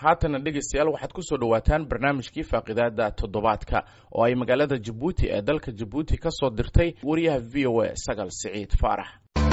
haatana dhegeystayaal waxaad kusoo dhawaataan barnaamijkii faaqidaada toddobaadka oo ay magaalada jabuuti ee dalka jabuuti ka soo dirtay wariyaha v o a sagal siciid faarax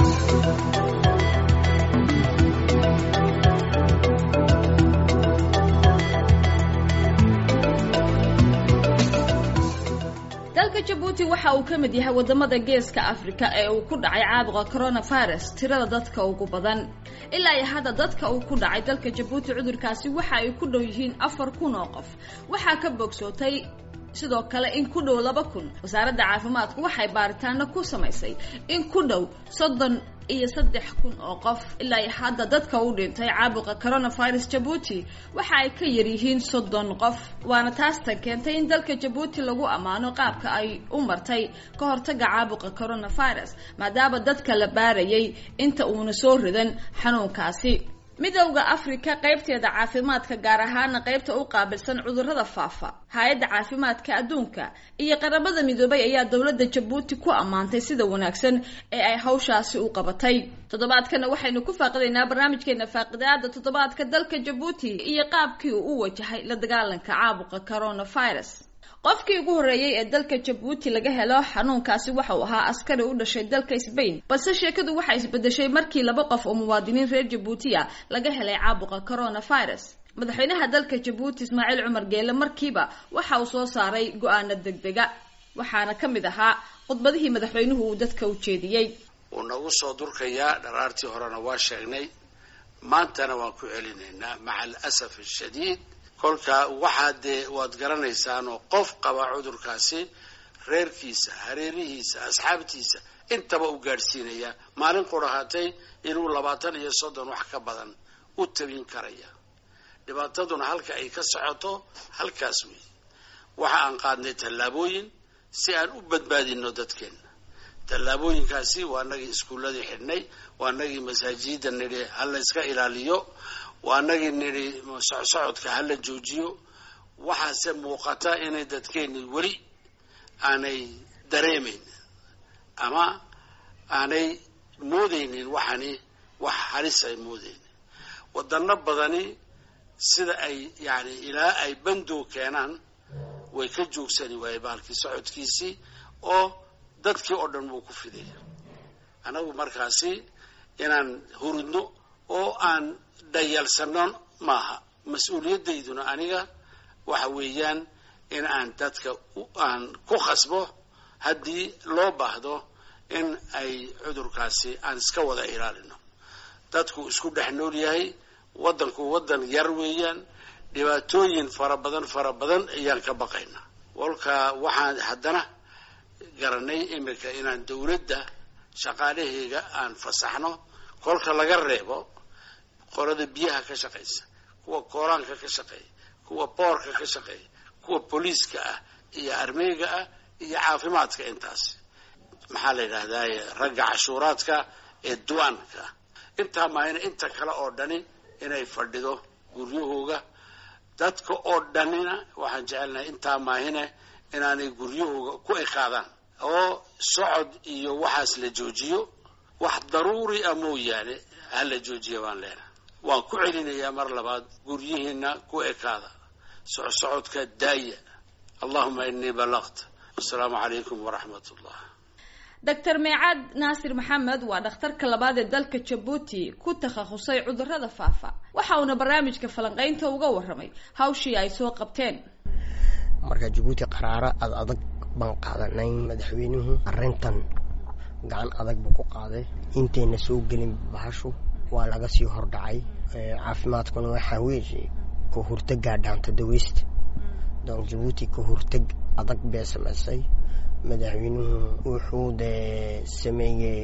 dalka jabuuti waxa uu ka mid yahay wadamada geeska afrika ee uu ku dhacay caabuqa coronavirus tirada dadka ugu badan ilaa iyo hadda dadka uu ku dhacay dalka jabuuti cudurkaasi waxa ay ku dhow yihiin afar kun oo qof waxaa ka bogsootay sidoo kale in ku dhow laba kun wasaaradda caafimaadku waxay baaritaano ku samaysay in ku dhow soddon iyo saddex kun oo qof ilaa iyo hadda dadka u dhintay caabuqa coronavirus jabuuti waxa ay ka yaryihiin soddon qof waana taasta keentay in dalka jabuuti lagu ammaano qaabka ay u martay ka hortaga caabuqa coronavirus maadaama dadka la baarayay inta uuna soo ridan xanuunkaasi midowda afrika qaybteeda caafimaadka gaar ahaana qaybta u qaabilsan cudurrada faafa hay-adda caafimaadka adduunka iyo qaramada midoobay ayaa dowladda jabuuti ku ammaantay sida wanaagsan ee ay hawshaasi u qabatay toddobaadkana waxaynu ku faaqidaynaa barnaamijkeena faaqidaada toddobaadka dalka jabuuti iyo qaabkii uu u wajahay la dagaalanka caabuqa coronavirus qofkii ugu horreeyey ee dalka jabuuti laga helo xanuunkaasi waxa uu ahaa askari u dhashay dalka sbain balse sheekadu waxay isbedeshay markii laba qof oo muwaadiniin reer jabuuti a laga helay caabuqa coronavirus madaxweynaha dalka jabuuti ismaaciil cumar geele markiiba waxa uu soo saaray go-aano degdega waxaana ka mid ahaa khudbadihii madaxweynuhu uu dadka u jeediyey wuu nagu soo durkayaa dharaartii horena waa sheegnay maantana waan ku celinaynaa maca alasaf ashadiid kolka waxaa dee waad garanaysaan oo qof qaba cudurkaasi reerkiisa hareerihiisa asxaabtiisa intaba u gaadhsiinaya maalin qurahaatay inuu labaatan iyo soddon wax ka badan u tabin karaya dhibaataduna halka ay ka socoto halkaas wey waxa aan qaadnay tallaabooyin si aan u badbaadino dadkeena tallaabooyinkaasi waa nagii iskuulladii xidhnay waa nagii masaajida nidhi hala iska ilaaliyo waa nagii nidhi socsocodka hala joojiyo waxaase muuqata inay dadkeeni weli aanay dareemayn ama aanay moodaynin waxani wax halis ay moodaynin wadano badani sida ay yani ilaa ay bandow keenaan way ka joogsani waaye bahalkii socodkiisii oo dadkii oo dhan wuu ku fidaya anagu markaasi inaan hurudno oo aan dhayalsano maaha mas-uuliyaddayduna aniga waxa weeyaan in aan dadka aan ku khasbo haddii loo baahdo in ay cudurkaasi aan iska wada ilaalino dadku isku dhex nool yahay waddanku waddan yar weeyaan dhibaatooyin fara badan fara badan ayaan ka baqaynaa walka waxaan haddana garanay iminka inaan dawladda shaqaalaheyga aan fasaxno kolka laga reebo qolada biyaha ka shaqaysa kuwa kooraanka ka shaqeeya kuwa boorka ka shaqeeya kuwa booliiska ah iyo armeyga ah iyo caafimaadka intaas maxaa la yidhahdaye ragga cashuuraadka ee duwaanka intaa maahina inta kale oo dhani inay fadhido guryahooga dadka oo dhanina waxaan jecelnahay intaa maahine inaanay guryahooga ku ekaadaan oo socod iyo waxaas la joojiyo wax daruuri ah mooyaane ha la joojiya baan leenahay waan ku celinayaa mar labaad guryihiina ku ekaada socsocodka daaya allahuma inii balaqt wasalaamu calaykum waraxmat ullah doctor meecaad naasir maxamed waa dhakhtarka labaad ee dalka jabuuti ku takhasusay cudurrada faafa waxa uuna barnaamijka falanqaynta uga warramay hawshii ay soo qabteen marka jabuuti qaraaro ad adag baan qaadanay madaxweynuhu arrintan gacan adag buu ku qaaday intayna soo gelin bahashu waa laga sii hordhacay caafimaadkuna waxaa weeye ka hortagaa dhaanta daweysta donc jabuuti ka hortag adag bee samaysay madaxweynuhu wuxuu dee sameeyey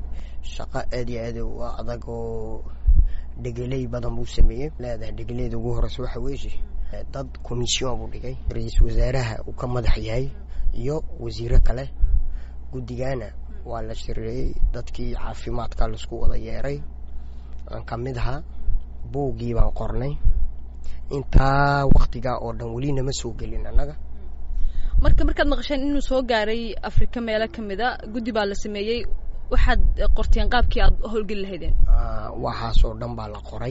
shaqo aad iyo aad u adag oo dhegeley badan buu sameeyey leedahay dhegeleyda ugu horeysa waxa weeye dad commission buu dhigay ra-iisul wasaaraha uu ka madax yahay iyo wasiiro kale guddigana waa la shireeyey dadkii caafimaadka laisku wada yeeray aan ka mid ahaa buuggii baan qornay intaa waktigaa oo dhan weli nama soo gelin annaga marka markaad maqasheen inuu soo gaaray afrika meelo kamid a guddi baa la sameeyey waxaad qorteen qaabkii aad howlgeli lahaydeen waxaasoo dhan baa la qoray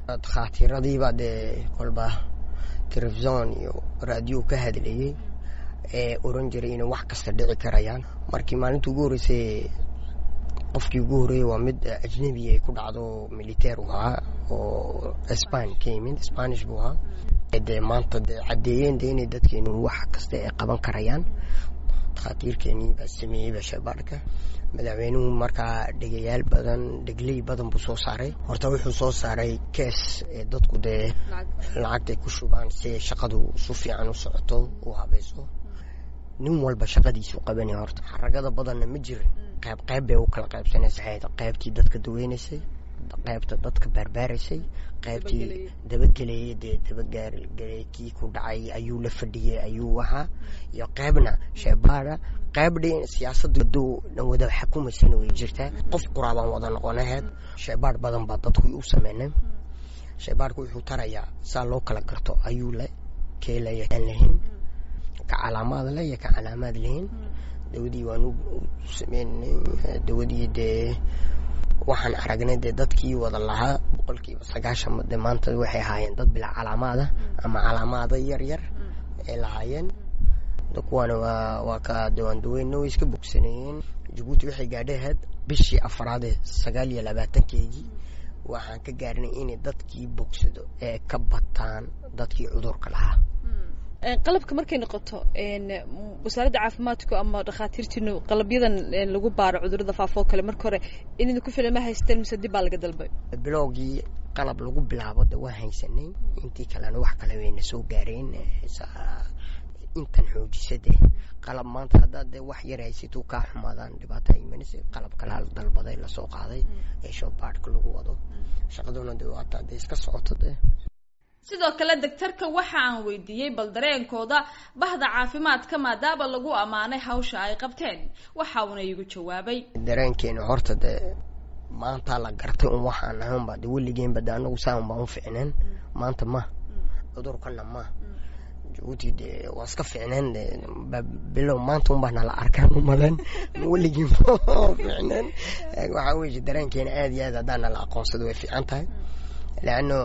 dakhaatiiradiibaa dee kolba telefison iyo raadiyo ka hadlayey ee oran jiray inay wax kasta dhici karayaan markii maalinta ugu horreysay qofkii ugu horreeyey waa mid ajnebi ay ku dhacdo militeer u ahaa oo span ka yimid spanish buu ahaa dee maanta dee caddeeyeen de inay dadkeenu wax kasta ay qaban karayaan dakhaatiirkeenii baa sameeyey bashabaarka madaxweynuhu markaa dhegayaal badan dhegley badan buu soo saaray horta wuxuu soo saaray kees ee dadku dee lacagtay ku shubaan si shaqadu su fiican u socoto u habayso nin walba shaqadiisu qabanaya horta xaragada badanna ma jirin qayb qayb bay u kala qaybsanaysa qaybtii dadka daweynaysay qaybta dadka baarbaaraysay qaybtii dabagelayay dee dabagaargelay kii ku dhacay ayuu la fadhiyey ayuu ahaa iyo qaybna sheebaada qaybdhi siyaasadda doo dhan wada xukumaysana way jirtaa qof quraabaan wada noqonaheed sheebaadh badan baa dadku u sameynay sheebaadhku wuxuu tarayaa saa loo kala garto ayuu le keelaya aan lahayn ka calaamaad le iyo ka calaamaad lahayn dawadii waanu sameynay dawadii dee waxaan aragnay dee dadkii wada lahaa boqolkiiba sagaashan de maanta waxay ahaayeen dad bilaa calaamaada ama calaamaada yar yar ay lahaayeen kuwaana waa waa ka dawaandaweynna way iska bogsanayeen jabuuti waxay gaadhaheed bishii afraadee sagaal iyo labaatankeedii waxaan ka gaarnay inay dadkii bogsado ee ka bataan dadkii cudurka lahaa qalabka markay noqoto wasaaradda caafimaadku ama dhakhaatiirtiinu qalabyadan lagu baaro cudurada faafoo kale marka hore inayna ku filan ma haysteen mise dib baa laga dalbay bilowgii qalab lagu bilaabo de waa haysanay intii kalena wax kale wayna soo gaareen intan xoojisade qalab maanta haddaad dee wax yar haysatuu kaa xumaadaan dhibaata imanaysa qalab kalaa dalbaday lasoo qaaday ee showbaadhka lagu wado shaqaduna de waataa dee iska socoto dee sidoo kale daktarka waxa aan weydiiyey bal dareenkooda bahda caafimaadka maadaama lagu ammaanay hawsha ay qabteen waxa uuna iigu jawaabay dareenkeena horta dee maantaa la gartay un waxaan ahaanba de weligeenba de anagu saan baan u ficneen maanta ma cudurkana ma jabuuti de waa iska ficneen de bilow maanta un baa nala arkaan umaleen weligeen ficneen waxaa weye dareenkeena aad iyo aad haddaan nala aqoonsado way fiican tahay leanno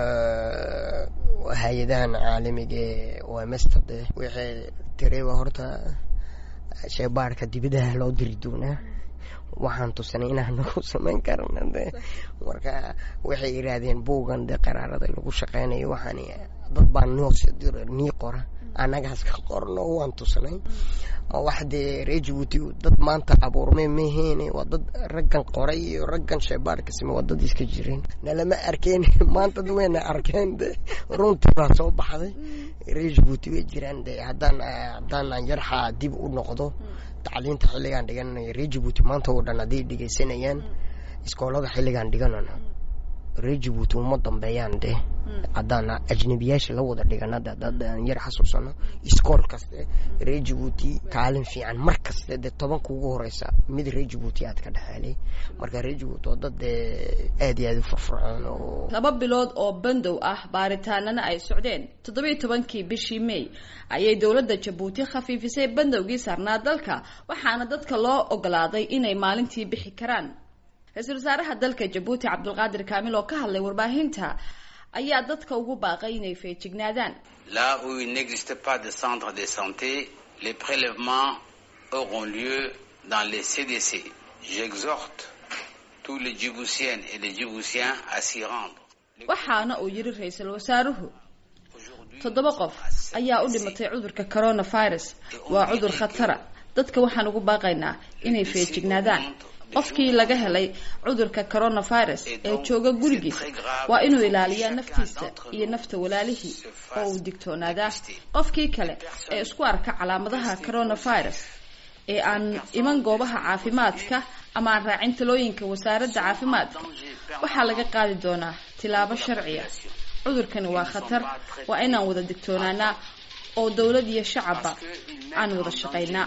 hay-adahan caalamiga ee omesta de waxay tirayba horta sheebaarka dibadaha loo diri doonaa waxaan tusanay inaan nagu samayn karana de marka waxay yiraahdeen buugan de qaraarada lagu shaqeynayo waxaan dad baa nii qora annagaas ka qorno waan tusnay ma wax dee ree jabuuti dad maanta abuurmay maheene waa dad raggan qoray iyo raggan sheebaarka sime waa dad iska jireen nalama arkeen maanta wayna arkeen de runtii baa soo baxday ree jabuuti way jiraan de haddaan haddaan aan yarxaa dib u noqdo tacliinta xilligaan dhigananayo ree jabuuti maanta oo dhan hadday dhegeysanayaan iskoolada xilligaan dhiganano ree jabuuti uma dambeeyaan de haddaan ajnabiyaasha la wada dhigana de haddaan yar xasuusano iskool kaste ree jabuuti kaalin fiican mar kaste dee tobanka ugu horeysa mid ree jabuuti aad ka dhexeelay marka ree jabuuti oo dad dee aad iyo aad u furfurcoon oo laba bilood oo bandow ah baaritaanana ay socdeen toddobiyo tobankii bishii may ayay dowladda jabuuti khafiifisay bandowgii saarnaa dalka waxaana dadka loo ogolaaday inay maalintii bixi karaan ra-iisul wasaaraha dalka jabuuti cabdulqaadir kaamil oo ka hadlay warbaahinta ayaa dadka ugu baaqay inay feejignaadaan là où il n'existe pas de centre de santé les prélèvements auront lieu dans les CDC j'exhorte tous les djiboutiennes et les djiboutiens à s'y rendre waxaana uu yidhi ra-iisul wasaaruhu toddoba qof ayaa u dhimatay cudurka coronavirus waa cudur khatara dadka waxaan ugu baaqaynaa inay feejignaadaan qofkii laga helay cudurka coronavirus ee jooga gurigiisa waa inuu ilaaliyaa naftiisa iyo nafta walaalihii oo uu digtoonaadaa qofkii kale ee isku arka calaamadaha coronavirus ee aan iman goobaha caafimaadka ama aan raacin talooyinka wasaaradda caafimaadka waxaa laga qaadi doonaa tilaabo sharciya cudurkani waa khatar waa inaan wada digtoonaanaa oo dowlad iyo shacabba aan wada shaqaynaa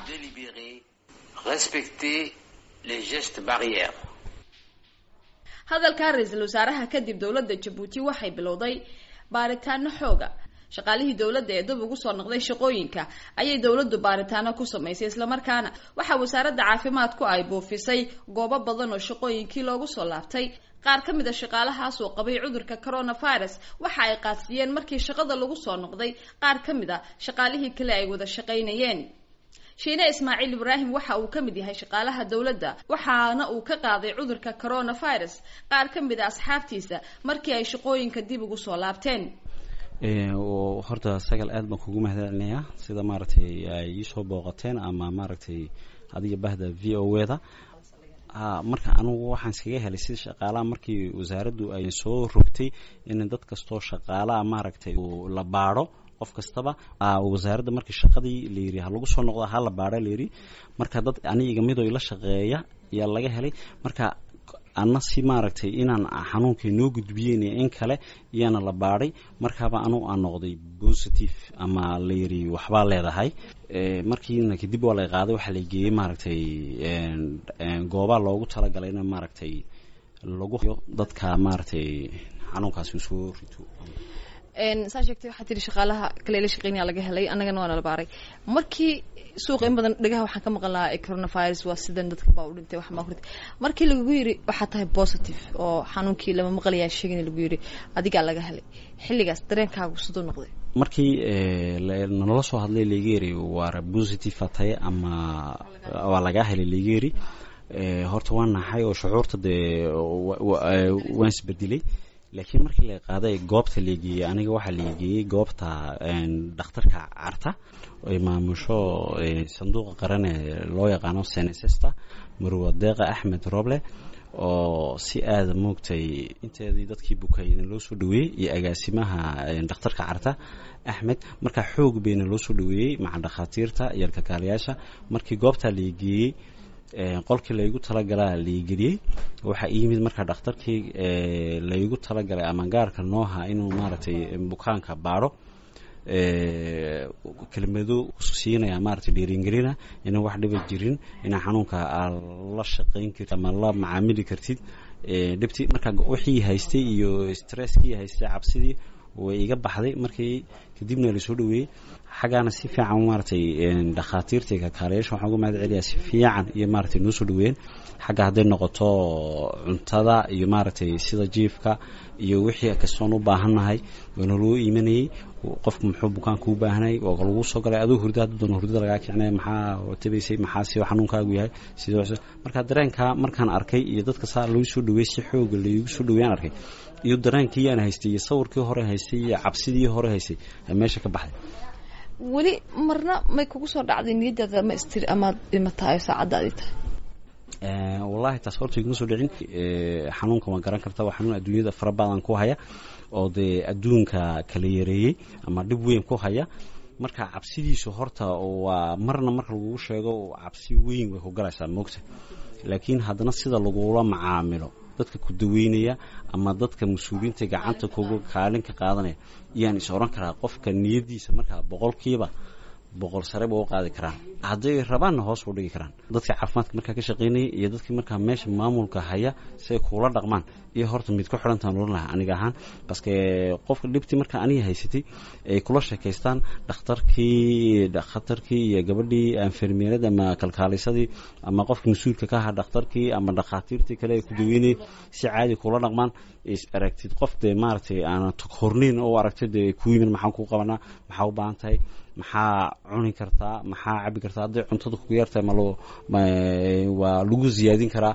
hadalkaa ra-iisul wasaaraha kadib dowladda jabuuti waxay bilowday baaritaano xooga shaqaalihii dowladda ee dib ugu soo noqday shaqooyinka ayay dowladdu baaritaano ku samaysay islamarkaana waxaa wasaaradda caafimaadku ay buufisay goobo badan oo shaqooyinkii loogu soo laabtay qaar ka mid a shaqaalahaas oo qabay cudurka coronavirus waxa ay qaadsiiyeen markii shaqada lagu soo noqday qaar ka mid a shaqaalihii kale ay wada shaqaynayeen shiine ismaaciil ibraahim waxa uu ka mid yahay shaqaalaha dowladda waxaana uu ka qaaday cudurka coronavirus qaar ka mid a asxaabtiisa markii ay shaqooyinka dib ugu soo laabteen horta sagal aad baan kugu mahadcelinayaa sida maaragtay ay iisoo booqateen ama maaragtay adiga bahda v o e da marka anugu waxaan iskaga helay sida shaqaalaha markii wasaaraddu ay soo rogtay in dad kastoo shaqaalaha maaragtay la baadho qof kastaba wasaaradda markii shaqadii layidhi ha lagu soo noqdo ha la baadha layidhi marka dad aniga midoo ila shaqeeya ayaa laga helay marka ana si maaragtay inaan xanuunkay noo gudbiyeen in kale iyaana la baadhay markaaba anugu aan noqday positive ama layidhi waxbaa leedahay markiina kadib waa la qaaday waxaa la geeyey maaragtay goobaa loogu talagalay in maaragtay lagu dadka maaragtay xanuunkaasi usoo rito saa sheegtay waxaa tiri shaqaalaha kale la shaqeynaya laga helay annagana waa nala baaray markii suuqa in badan dhagaha waxaan ka maqan lahaa coronavirus waa sidan dadka baa u dhintay waxbaa ku dhintay markii lagu yidhi waxaa tahay positive oo xanuunkii lama maqlayaa sheegin lagu yidhi adigaa laga helay xilligaas dareenkaagu siduu noqday markii nala soo hadlay lageeri waara positive tahay ama waa lagaa helay lageeri horta waa naxay oo shucuurta dee waan isbedelay laakiin markii la qaaday goobta leegeeyey aniga waxaa leegeeyey goobta dhakhtarka carta ay maamusho sanduuqa qaran ee loo yaqaano senesesta marwadeeqa axmed roble oo si aada moogtay inteedii dadkii bukayna loo soo dhaweeyey iyo agaasimaha dhakhtarka carta axmed markaa xoog bayna loo soo dhaweeyey maca dhakhaatiirta iyo alkakaalayaasha markii goobtaa leegeeyey qolkii laygu talagalaa laigeliyey waxaa iyimid markaa dhakhtarkii laygu talagalay ama gaarka nooha inuu maaragtay bukaanka baadho kelmado siinaya maaragtay dhiiringelina inaan wax dhiba jirin inaa xanuunka aad la shaqayn kartid ama la macaamili kartid dhibti markaa wixii haystay iyo stresskii haystay cabsidii way iga baxday markii kadibna lasoo dhaweeyey xaggaana si fiican maaragtay dhakhaatiirta kakaalayaasha waxaan uga mahad celiyaa si fiican iyo maaragtay noo soo dhaweeyeen xagga hadday noqoto cuntada iyo maaragtay sida jiifka iyo wixii kastoon u baahannahay waana loo iimanayey qofku muxuu bukaanka u baahanayay waa lagu soo galay aduu hurda hadda doona hurdada lagaa kicinaya maxaa tabaysay maxaa si xanuunkaagu yahay sidoo marka dareenka markaan arkay iyo dadka saa loo soo dhaweeyey si xooga laygu soo dhaweeyaan arkay iyo dareenkii yaan haystay iyo sawirkii hore haystay iyo cabsidii hore haystay meesha ka baxday weli marna may kugu soo dhacday niyadaada ma istir amaad dhimatahay saacaddaadii tahay wallahi taas horta iguma soo dhicin xanuunka waan garan karta waa xanuun adduunyada fara badan ku haya oo dee adduunka kala yareeyey ama dhib weyn ku haya marka cabsidiisu horta waa marna marka lagugu sheego cabsi weyn way ku galaysaa moogta laakiin haddana sida lagula macaamilo dadka ku daweynaya ama dadka mas-uuliyiinta gacanta kuga kaalin ka qaadanaya iyaan is oran karaa qofka niyadiisa markaa boqolkiiba boqol sare ba u qaadi karaan hadday rabaanna hoos u dhigi karaan dadka caafimaadka markaa ka shaqaynaya iyo dadkii markaa meesha maamulka haya si ay kuula dhaqmaan iyo horta mid ku xidhantaan oran lahaa aniga ahaan baske qofka dhibtii markaa aniga haysatay ay kula sheekaystaan dhakhtarkii dhakhtarkii iyo gabadhii anfermeerada ama kalkaalisadii ama qofka mas-uulka ka ahaa dhakhtarkii ama dhakhaatiirtii kale ay ku daweynayay si caadi kula dhaqmaan is aragtid qof dee maaragtay aanan horniin u aragtay dee ku yimid maxaan kuu qabanaa maxaa u baahan tahay maxaa cuni kartaa maxaa cabi kartaa hadday cuntada kugu yartahay malo waa lagu ziyaadin karaa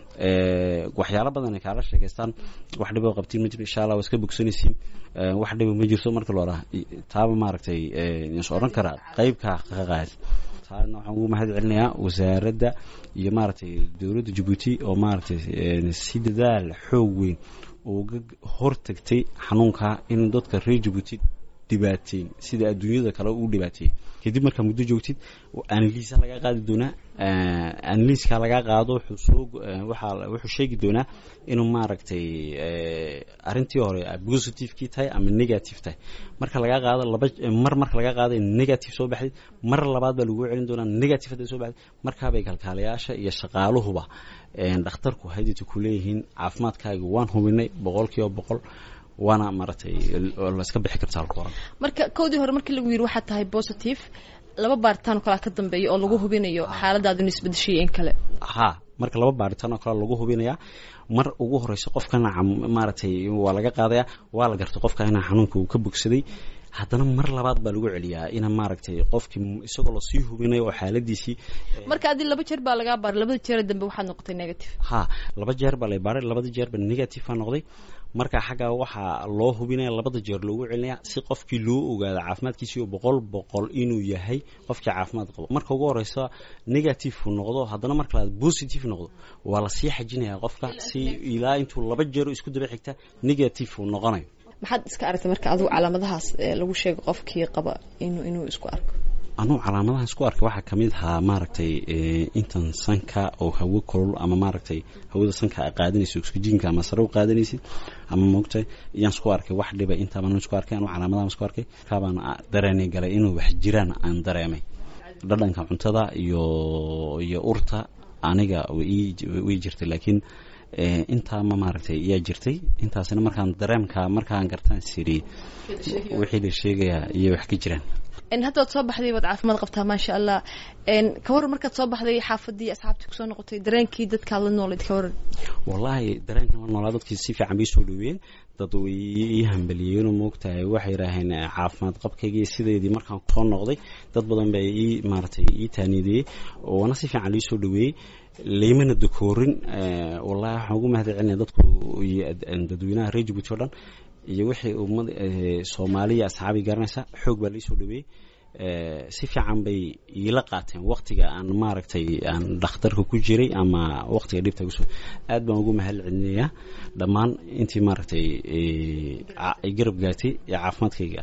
waxyaalo badan ay kaala sheekaystaan wax dhibo qabtiin ma jiro insha allah waa iska bogsanaysiin wax dhibo ma jirto marka looraa taaba maaragtay is odhan karaa qeybka ka qaad taana waxaan ugu mahad celinayaa wasaaradda iyo maaragtay dowladda jabuuti oo maaragtay si dadaal xoog weyn uga hortagtay xanuunka in dadka reer jabuuti dhibaateyn sida adduunyada kale u dhibaateeyey kadib markaa muddo joogtid analiisa lagaa qaadi doonaa analiiska lagaa qaado wuxuu soo waxaa wuxuu sheegi doonaa inuu maaragtay arrintii hore positivekii tahay ama negative tahay marka lagaa qaado laba mar marka lagaa qaado in negative soo baxday mar labaad baa lagu celin doonaa negative hadday soo baxday markaabay kalkaalayaasha iyo shaqaaluhuba dhakhtarku haydita ku leeyihiin caafimaadkaaga waan hubinay boqol kiiba boqol waana maaragtay laska bixi kartaa alkuoran marka kowdii hore markii lagu yidhi waxaad tahay positive laba baaritaan kalaa ka dambeeya oo lagu hubinayo xaaladaadinu isbedeshiya in kale ha marka laba baaritaan oo kale lagu hubinaya mar ugu horeyso qofkana maaragtay waa laga qaadaya waa la gartay qofka inaa xanuunka uu ka bogsaday haddana mar labaad baa lagu celiyaa ina maaragtay qofkii isagoo lasii hubinayo oo xaaladiisii marka adi laba jeer baa lagaa baaray labada jeer dambe waxaad noqotay negative ha laba jeer baa lay baaray labada jeerba negative baa noqday marka xagga waxaa loo hubinaya labada jeer loogu celinaya si qofkii loo ogaado caafimaadkiisii oo boqol boqol inuu yahay qofkii caafimaad qabo marka ugu horeysa negative uu noqdo haddana marka labaad positive noqdo waa lasii xajinaya qofka si ilaa intuu laba jeer isku daba xigta negative uu noqonayo maxaad iska aragtay marka adigu calaamadahaas lagu sheego qofkii qaba inuu inuu isku arko anugu calaamadahan isku arkay waxaa kamid ahaa maaragtay intan sanka oo hawo kolol ama maaragtay hawada sanka a qaadanaysa oxygenka ama sare u qaadanaysid ama moogtahay iyaan isku arkay wax dhiba intaabaan isku arkay anugu calaamadahan isku arkay kaabaan dareenay galay inuu wax jiraan aan dareemay dhadhanka cuntada iyo iyo urta aniga way jirtay laakiin intaa ma maaragtay yaa jirtay intaasina markaan dareemka markaan gartaan siri wixii la sheegayaa iyo wax ka jiraan haddaad soo baxday waad caafimaad qabtaa maasha allah ka waran markaad soo baxday xaafadii asxaabtii kusoo noqotay dareenkii dadkaad la noolayd ka waran wallaahi dareenkan la noolaa dadkii si fiican bay soo dhaweeyeen dad way ii hambaliyeenoo moogtahay waxay yidhaaheen caafimaad qabkaygii sideedii markaan soo noqday dad badan baa ii maaragtay ii taaniideeyey oona si fiican lii soo dhaweeyey laymana dakoorin wallahi waxaan ugu mahad celinaya dadku iyo dadweynaha reer jabuuti o dhan iyo wixii ummad soomaaliya asxaabii garanaysa xoog baa laisoo dhaweeyey si fiican bay iila qaateen waktiga aan maaragtay aan dhakhtarka ku jiray ama waktiga dhibta kusoo aad baan ugu mahad celinayaa dhammaan intii maaragtay ay garab gaartay ee caafimaadkayga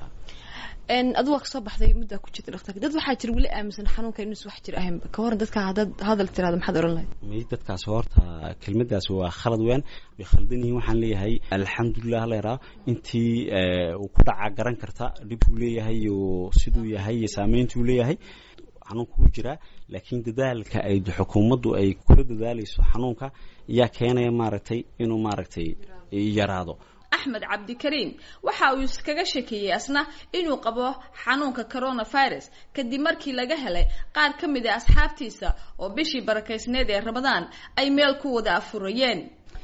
adu waa kasoo baxday muddaa ku jirta dhaktarka dad waxaa jira weli aaminsan xanuunka inuus wax jir ahaynba ka waran dadka haddaad hadal tirahdo maxaad oran lahayd may dadkaas horta kelmadaas waa khalad weyn way khaldan yihiin waxaan leeyahay alxamdulilah leeraa intii uu ku dhacaa garan karta dhibkuu leeyahay iyo siduu yahay iyo saameyntuu leeyahay xanuunka ku jiraa laakiin dadaalka ay xukuumaddu ay kula dadaalayso xanuunka yaa keenaya maaragtay inuu maaragtay yaraado axmed cabdikariim waxa uu iskaga shekeeyey asna inuu qabo xanuunka coronavirus kadib markii laga helay qaar ka mid a asxaabtiisa oo bishii barakaysneed ee ramadaan ay meel ku wada afurayeen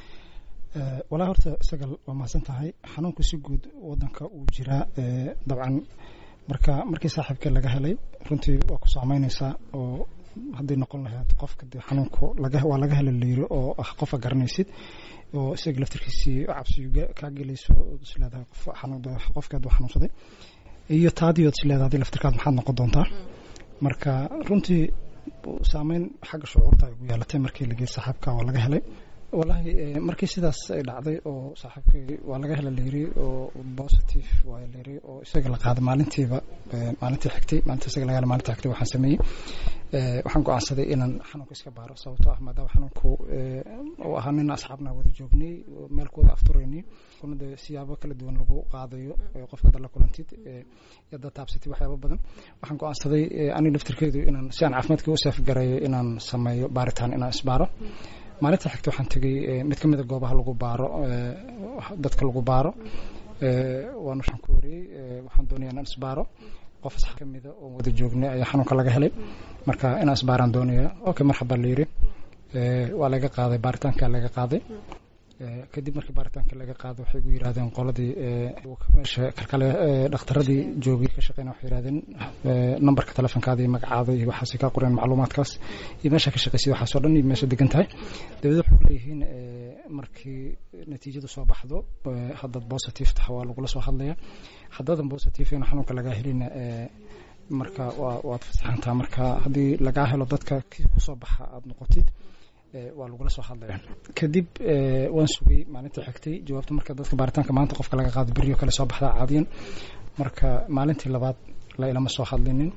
walaa horta isagal waa mahadsan tahay xanuunku si guud wadanka uu jiraa dabcan marka markii saaxiibkee laga helay runtii waa ku saameyneysaa oo hadday noqon lahayd qofka dee xanuunku waa laga hela layiri oo ah qofa garanaysid oo isaga laftarkiisii cabsiyu kaa gelayso isleedahay qofkaad waa xanuunsaday iyo taadiyood isleedahay hadii laftarkaad maxaad noqon doontaa marka runtii saameyn xagga shucuurta ay ugu yeelatay markii lagey saaxiibka waa laga helay wallaahi markii sidaas ay dhacday oo saaxiibkay waa laga hela layiri oo positive waa layiri oo isaga la qaaday maalintiiba maalintii xigtay maalinta isaga laga hela maalinta xigtay waxaan sameeyey waxaan go-aansaday inaan xanuunka iska baaro sababtoo ah maadaama xanuunku uu ahaa nin asxaabna wada joognay meel ku wada afturaynay kuna dee siyaabo kala duwan lagu qaadayo qofka hadda la kulantid yadda taabsatay waxyaaba badan waxaan go-aansaday aniga laftirkeedu inaan si aan caafimaadka u saafgarayo inaan sameeyo baaritaan inaan isbaaro maalinta xigta waxaan tegay mid ka mid a goobaha lagu baaro dadka lagu baaro waan waxaan ku wariyey waxaan doonaya inaan isbaaro qof asxaab ka mida oo wada joognay ayaa xanuunka laga helay marka inaan isbaaraan doonaya okay marxaba la yiri waa laga qaaday baaritaanka laga qaaday kadib markii baaritaanka laga qaaday waxay gu yidhahdeen qoladii meesha kalkale dhakhtaradii joogay ka shaqeyna waxay yidhahdeen nambarka telefonkaada iyo magacaada iyo waxaasay kaa qoreen macluumaadkaas iyo meesha ka shaqeysay waxaasoo dhan iyo meesha degan tahay dabadeed waxay kuleeyihiin markii natiijadu soo baxdo haddaad positive taha waa lagula soo hadlaya haddaadan positive in xanuunka lagaa helina marka waa waad fasaxantaa marka haddii lagaa helo dadka kusoo baxa aada noqotid waa lagula soo hadlaya kadib waan sugay maalintii xigtay jawaabta marka dadka baaritaanka maanta qofka laga qaado beryo kale soo baxdaa caadiyan marka maalintii labaad la ilama soo hadlinin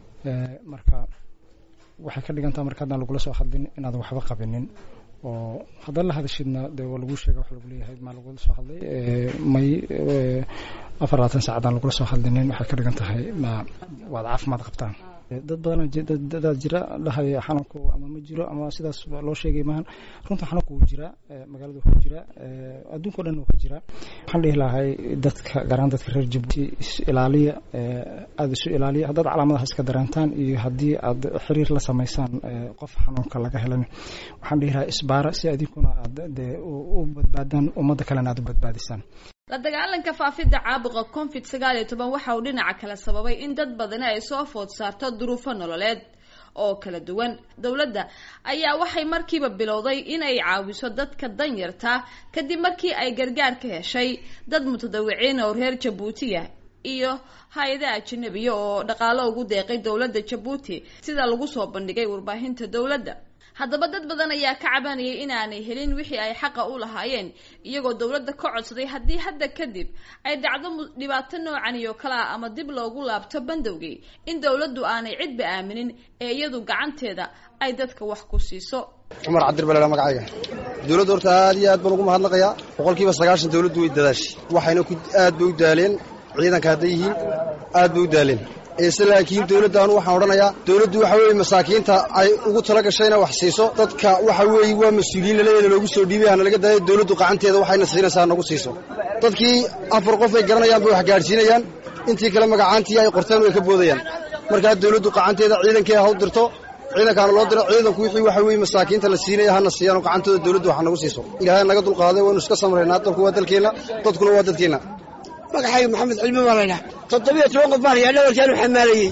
marka waxay ka dhigantaa marka haddaan lagula soo hadlin inaadan waxba qabinin oo haddaan la hadashidna dee waa lagu sheega waxa lagu leeyahay maa lagula soo hadlay may afar labaatan saacadaan lagula soo hadlinin waxay ka dhigan tahay ma waad caafimaad qabtaan dad badan dadaa jira dhahaya xanuunku ama ma jiro ama sidaas loo sheegay maahan runta xanuunku wuu jiraa magaalada wuxuu jiraa adduunka o dhan wuu ka jiraa waxaan dhihi lahay dadka garaan dadka reer jabuuti is ilaaliya aada isu ilaaliya haddaad calaamadaha iska dareentaan iyo haddii aad xiriir la samaysaan qof xanuunka laga helan waxaan dhihi lahay isbaara si adinkuna aad dee u badbaadaan ummadda kalena aad u badbaadisaan la dagaalanka faafidda caabuqa covid sagaal iyo toban waxa uu dhinaca kale sababay in dad badani ay soo food saarto duruufo nololeed oo kala duwan dowladda ayaa waxay markiiba bilowday inay caawiso dadka danyarta kadib markii ay gargaar ka heshay dad mutadawiciin oo reer jabuutiya iyo hay-ada ajanabiya oo dhaqaalo ugu deeqay dowladda jabuuti sida lagu soo bandhigay warbaahinta dowladda haddaba dad badan ayaa ka cabanayay inaanay helin wixii ay xaqa u lahaayeen iyagoo dowladda ka codsaday haddii hadda kadib ay dhacdo dhibaato noocan iyo kale ah ama dib loogu laabto bandowgii in dowladdu aanay cidba aaminin ee iyadu gacanteeda ay dadka wax ku siiso cumar cabdir balala magacayga dowladda horta aad iyo aad baan ugu mahadnaqayaa boqolkiiba sagaashan dowladdu way dadaashay waxayna ku aad bay u daaleen ciidanka hadday yihiin aad bay u daaleen ise laakiin dowladdaanu waxaan odhanayaa dowladdu waxa weeye masaakiinta ay ugu tala gashayna wax siiso dadka waxa weeye waa mas-uuliyiin laleeyaeda loogu soo dhiibay hana laga daayo dowladdu qacanteeda waxayna siinaysaa nagu siiso dadkii afar qof ay garanayaan bay wax gaadhsiinayaan intii kale magacaantii ay qorteen way ka boodayaan markaa dowladdu qacanteeda ciidankeeda ha u dirto ciidankaana loo diro ciidanku wixii waxa weeye masaakiinta la siinaya hana siiyaan oo gacantooda dowladdu wax nagu siiso ilaahay naga dulqaaday waynu iska samraynaa dalku waa dalkeenna dadkuna waa dadkeenna magacayga maxamed cilmi baa laydhaha toddobiyo toban qof baan hayaa dhawarkaanu xamaalayey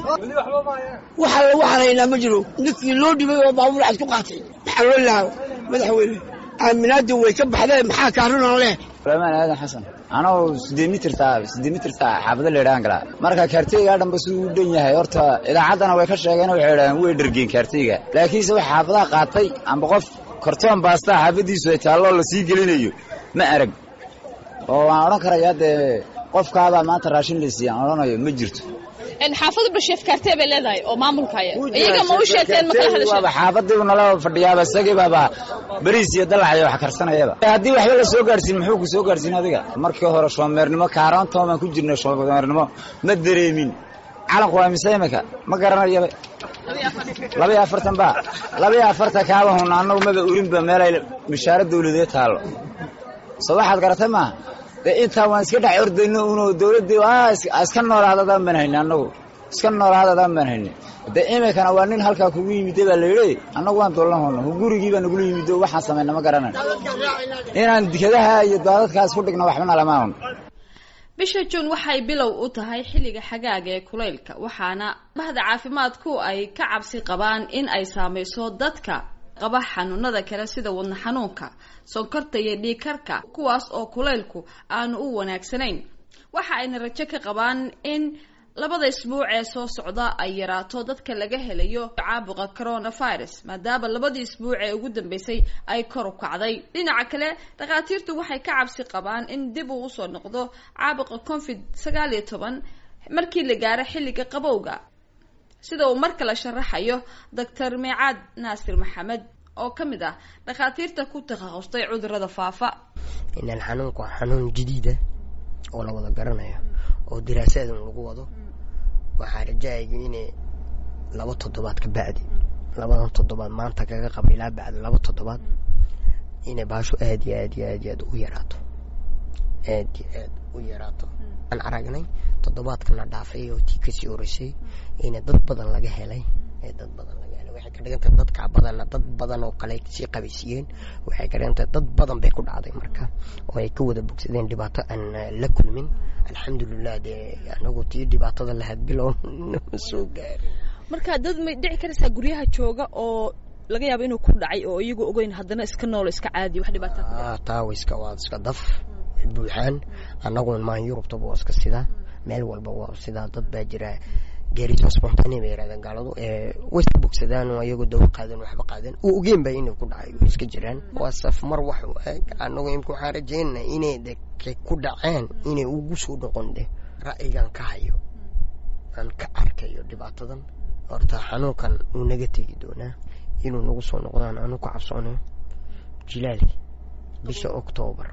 waxa lagu haraynaa ma jiro ninkii loo dhibay oo baabuur cad ku qaatay maxaa loo lahaa madaxweyne aaminaadii way ka baxdeen maxaa kaarunan leh suleymaan aadan xasan anoo siddeed mitirta siddeed mitirta xaafado leedhaan galaa marka kaarteygaa dhanba siduu u dhan yahay horta idaacaddana way ka sheegeen waxay idhahdeen way dhergeen kaarteyga laakiinse wax xaafadaha qaatay amba qof kartoon baastaa xaafaddiisu ay taalloo la sii gelinayo ma arag oo waan odhan karayaa dee qofkaabaa maanta raashin la siiya aan odhanayo ma jirto xaafadu basheef kaartee bay leedahay oo maamulkaya iyaga ma u sheegteen ma kala hadasheen waaba xaafadiibu nala fadhiyaaba isagii baaba bariis iyo dalacayo wax karsanayaba haddii waxba la soo gaarsiin muxuu ku soo gaarsiin adiga markii hore shoomeernimo kaaraantoon baan ku jirnay shoomeernimo ma dareemin calanku waa mise imika ma garanayaba labaiyo afartan ba labaiyo afartan kaaba hun annagu maba urinba meelay mishaaro dawladeed taallo soo waxaad garatay maaha dee intaa waan iska dhex ordayno uno dawladdii iska noolaadadaan baan hayni annagu iska noolaadadaan baan hayni dee imikana waa nin halkaa kugu yimide baa layidhi annagu waan doolan hono gurigii baa nagula yimido waxaan samayna ma garanan inaan dikadaha iyo daadadkaa isku dhigno waxbana lama hun bisha juun waxay bilow u tahay xilliga xagaaga ee kulaylka waxaana bahda caafimaadku ay ka cabsi qabaan in ay saamayso dadka qaba xanuunada kale sida wadna xanuunka sonkorta iyo dhiigkarka kuwaas oo kulaylku aanu u wanaagsanayn waxa ayna rajo ka qabaan in labada isbuuc ee soo socda ay yaraato dadka laga helayo caabuqa coronavirus maadaama labadii isbuuc ee ugu dambeysay ay kor u kacday dhinaca kale dhakhaatiirtu waxay ka cabsi qabaan in dib uu usoo noqdo caabuqa covid sagaal iyo toban markii la gaaro xilliga qabowga sida uu mar kale sharaxayo doctor meecaad naasir maxamed oo ka mid ah dhakhaatiirta ku takhasustay cudurada faafa inaan xanuunku waa xanuun jadiida oo la wada garanayo oo diraasadan lagu wado waxaa rajayaygu inay laba toddobaad ka bacdi labadan toddobaad maanta kaga qaba ilaa bacdi laba toddobaad inay baasho aad iyo aad iyo aad iyo aad u yaraato aad iyo aad u yaraato aan aragnay toddobaadkana dhaafay oo tii kasii horeysay ina dad badan laga helay ee dad badan laga helay waxay ka dhigantahay dadka badanna dad badan oo kale sii qabaysiiyeen waxay ka dhigantahay dad badan bay ku dhacday marka oo ay ka wada bogsadeen dhibaato aan la kulmin alxamdulilah dee anagu tii dhibaatada lahayd bilow nama soo gaarin marka dad may dhici karaysaa guryaha jooga oo laga yaabo inuu ku dhacay oo iyagu ogeyn haddana iska noolo iska caadi wax dhibaata taa way iska waa iska daf buuxaan annagu maan yurubtaba waa iska sidaa meel walba waa sidaa dad baa jira geeriso spontane bay yirahdeen gaaladu way iska bogsadaan oo iyagoo dawo qaadan waxba qaadan uu ogeen baa inay ku dhacay way iska jiraan waa safmar wax u eg annagu imka waxaan rajaynana inay de ku dhaceen inay ugu soo noqon de ra'yigan ka hayo aan ka arkayo dhibaatadan horta xanuunkan wuu naga tegi doonaa inuu nagu soo noqdaan aanu ku cabsoonayo jilaalki bisha octoobar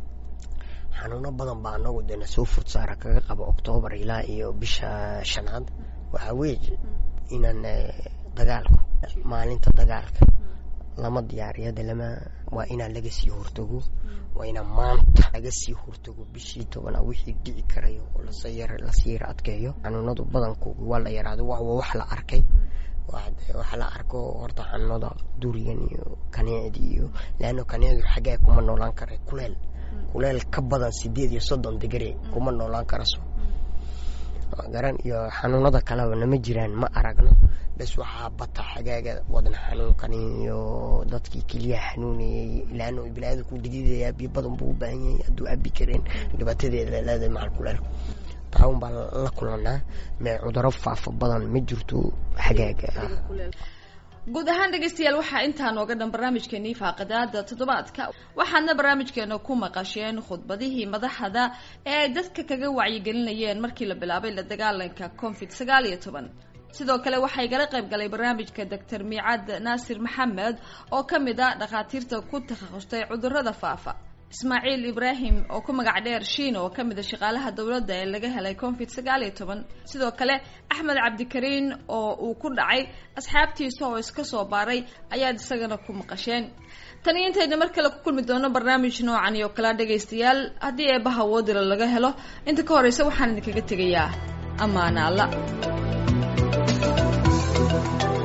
xanuuno badan baa anagu dena soo fod saara kaga qaba octoobar ilaa iyo bisha shanaad waxaa weeye inaan dagaalku maalinta dagaalka lama diyaariyada lama waa inaan laga sii hortago waa inaan maanta laga sii hortago bishii tobana wixii dhici karayo oo lasii yara adkeeyo xanuunadu badankooga waa la yaraado waa wax la arkay waxa la arko horta xanuunada durigan iyo kaneecdi iyo leano kaneecdu xaggaa kuma noolaan kara kuleel kuleel ka badan sideed iyo soddon digri kuma noolaan karaso garan iyo xanuunada kaleba nama jiraan ma aragno bes waxaa bata xagaaga wadna xanuunkan iyo dadkii keliyaha xanuunayay laano bilaada ku digidaya biyo badan buu u baahan yahay hadduu abi kareen dhibaatadeeda leedahay macal kuleel taawun baa la kulanaa mee cuduro faafa badan ma jirto xagaaga guud ahaan dhegaystayaal waxaa intaa nooga dhan barnaamijkeenii faaqadaada toddobaadka waxaadna barnaamijkeena ku maqasheen khudbadihii madaxda ee ay dadka kaga wacyigelinayeen markii la bilaabay la dagaalanka covid sagaal iyo toban sidoo kale waxaa igala qayb galay barnaamijka doctor miicad naasir maxamed oo ka mid a dhakhaatiirta ku takhasustay cudurada faafa ismaaciil ibraahim oo ku magac dheer shiina oo kamid a shaqaalaha dowladda ee laga helay covid sagaal iyo toban sidoo kale axmed cabdikariin oo uu ku dhacay asxaabtiisa oo iska soo baaray ayaad isagana ku maqasheen tan iyo intayna mar kale ku kulmi doono barnaamij noocan iyo kala dhagaystayaal haddii eebaha woodila laga helo inta ka horeysa waxaan idinkaga tegayaa amaana alla